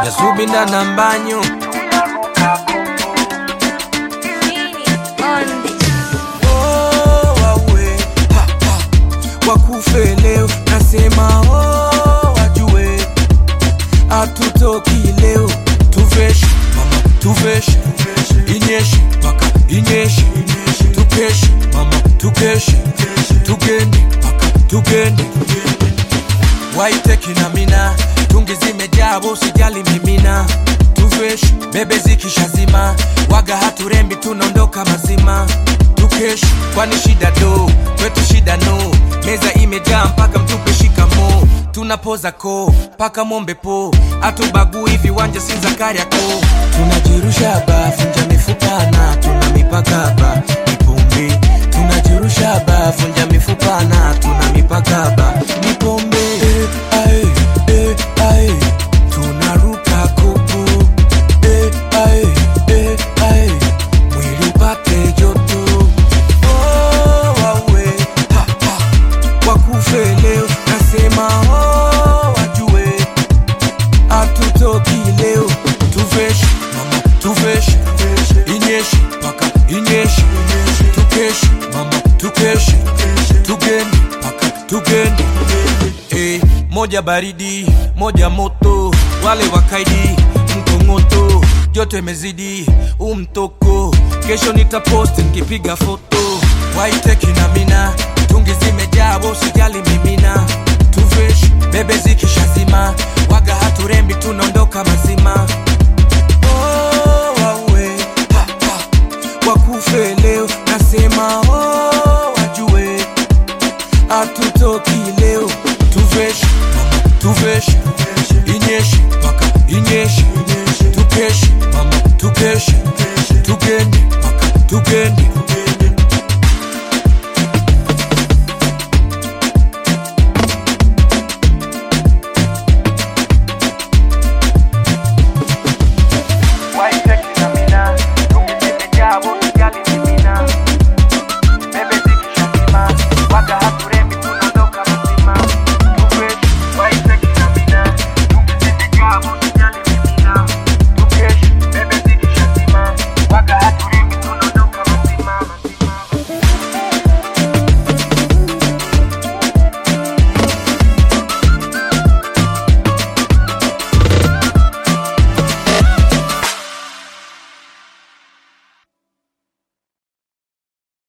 nasubinda na mbanyo Oh, wawe, ha, ha. wakufe leo nasema oh, wajue hatutoki leo tuveshe mama tuveshe inyeshe mpaka inyeshe tukeshe mama tukeshe tugende mpaka tugende waiteki na mina tungi zimejaa usijali mimina tuveshe bebe zikishazima waga haturembi tunaondoka mazima tukesh kwani shida do kwetu shida no meza imejaa mpaka mtupe shikamo tunapoza ko mpaka mombe po atubagui viwanja si za kariako tunajirusha ba vunja mifupana tuna mipaka ba nipombe tunajirusha ba vunja mifupana tuna mipaka ba nipombe eh, ae, eh, ae. tunaruka kopo eh, ae, eh, ae. mwili upate joto oh, wawe ha, ha. wakufe leo nasema oh, wajue hatutoki leo tuveshe mama tuveshe inyeshe mpaka inyeshe tukeshe mama tukeshe tugende mpaka tugende eh, moja baridi moja moto wale wakaidi mkongoto joto imezidi umtoko kesho nitaposti nikipiga foto waiteki na mina tungi zimejaa usijali mimina tuveshe bebe zikishazima waga haturembi tunaondoka mazima oh, wawe ha, ha. wakufe leo nasema oh, wajue hatutoki leo tuveshe mama tuveshe inyeshe mpaka inyeshe tukeshe mama tukeshe tugende mpaka tugende